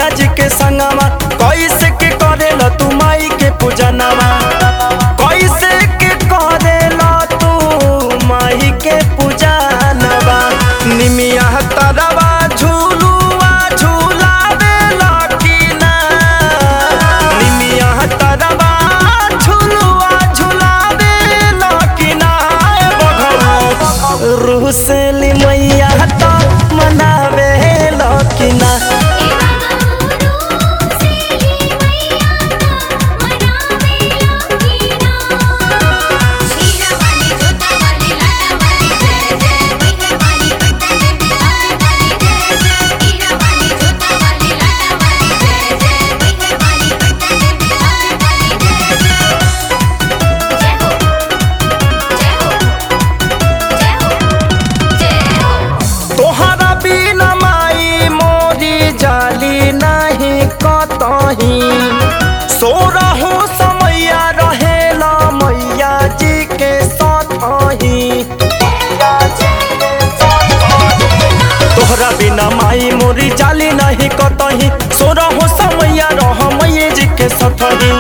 मैया जी के संगवा कैसे के करेला तू माई के पूजनवा कैसे के करेला तू माई के पूजनवा निमिया तरवा झूलुआ झूलावेला की ना निमिया तरवा झूलुआ झूलावेला की ना रूह से ली मैया तो मनावेला की ना तोहरा बिना माई मोरी जाली नहीं कतही सोरहु समैया रहेला मैया जी के साथही तोहरा बिना माई मोरी जाली नहीं कतही सोरहु समैया रह मैया जी के साथही